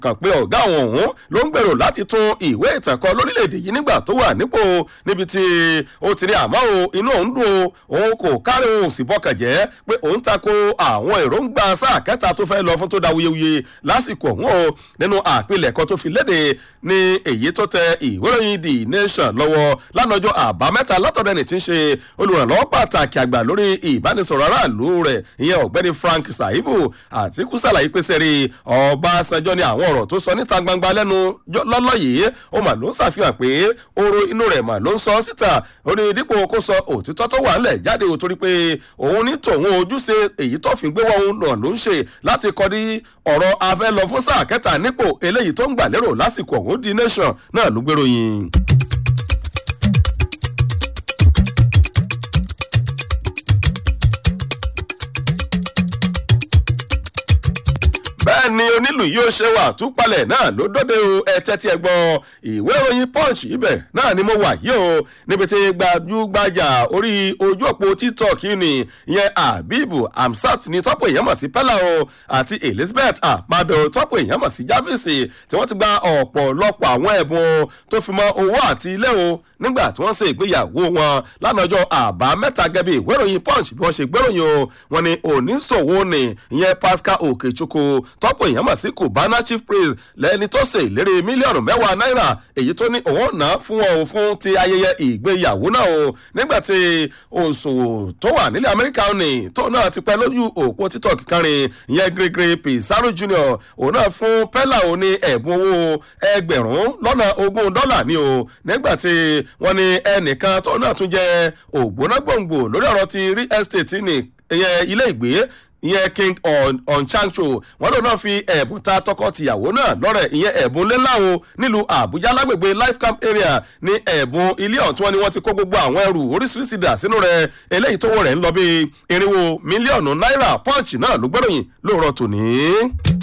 kàn pé ọ̀gá àwọn òun ló ń gbèrò láti tún ìwé ìtàn kọ lórílẹ̀‐èdè yìí nígbà tó wà nípò níbi tí ó ti ní àmọ́ o inú òun dùn o òun kò kárí òun sì bọ́kàn jẹ́ pé òun tako àwọn èròǹgbà sáà kẹta tó fẹ́ lọ fún tó da wuyewuye lásìkò òun o nínú àpilẹ̀kọ tó fi léde ní èyí tó tẹ ìwé ìròyìn the nation lọ́wọ́ lánàjọ́ àbámẹ́ta látọ̀dẹ́ni tí ń ṣe olùrànlọ́wọ́ pàtàkì àgbà lórí ìbánisọ̀rọ̀ aráàlú rẹ̀ ìyẹn ọ̀gbẹ́ni frank saibu àtìkú sàlàyé pé sẹ́rí ọbaṣanjọ́ ni àwọn ọ̀rọ̀ tó sọ níta gbangba lẹ́nu lọ́lọ́ yìí ó mà ló ń ṣàfihàn pé oró inú rẹ̀ mà ló ń sọ síta ó ní dípò kó sọ òtítọ́ tó wà ńlẹ̀ jáde ò torí pé òun ní tòun ojúṣe èyí tó fi gbé wọn náà ló ń ṣe láti kọ́ ní ọ̀rọ̀ afẹ́ lọ fún sáà kẹta nípò eléyìí tó ń gbà lérò lásìkò ọ̀hún di nation náà ló gbèròyìn. bẹ́ẹ̀ ni onílù yóò ṣe wà túpalẹ̀ náà ló dọ́dẹ o ẹ̀tẹ́ tí ẹ gbọ́ ìwé ìròyìn punch ibẹ̀ náà ni mo wà yìí o níbi tí gbajúgbajà orí ojú òpó tiktok ni ìyẹn abibu amsat ni tọ́pọ̀ èèyàn mọ̀ sí pẹ́lá o àti elizabeth amado tọ́pọ̀ èèyàn mọ̀ sí javisi tí wọ́n ti gba ọ̀pọ̀lọpọ̀ àwọn ẹ̀bùn tó fi mọ́ owó àti ilé o nígbà tí wọ́n ṣe ìgbéyàwó wọn lánàá ọjọ́ àbámẹ́ta gẹ́bí ìwé ìròyìn punch bí wọ́n ṣe gbéròyìn o wọn ni oníṣòwò ni ìyẹn pascal okechukwu tọ́pọ̀ èèyàn mọ̀ sí cubana chief praise lẹ́ni tó ṣe ìlérí mílíọ̀nù mẹ́wàá náírà èyí tó ní òun ná fún wọn o fún ti ayẹyẹ ìgbéyàwó náà o nígbà tí òṣòwò tó wà nílẹ̀ amẹ́ríkà ní tó náà ti pẹ́ lójú òpó títọ̀ kíkanrin ìyẹn gregory pizarro jr òun náà fún pella ò ní ẹ̀bùn owó ẹgbẹ̀rún lọ́nà ogún dọ́là ni o nígbà tí wọ́n ní ẹnìkan tó náà tún jẹ́ ògbónágbòǹgbò lórí ọ̀rọ̀ ti real estate ní ilé ìgbé ìyẹn king onchankcho wọn lòun náà fi ẹ̀bùn ta tọkọ-tìyàwó náà lọ́rẹ̀ ìyẹn ẹ̀bùn ńlá o nílùú àbújá lágbègbè life camp area ní ẹ̀bùn ilé ọ̀hún tí wọ́n ní wọ́n ti kó gbogbo àwọn ẹrù oríṣiríṣi dà sínú rẹ̀ eléyìí tó wọ̀ rẹ̀ ń lọ bí irinwó mílíọ̀nù náírà punch náà ló gbẹ́ròyìn lóòrọ̀ tòní.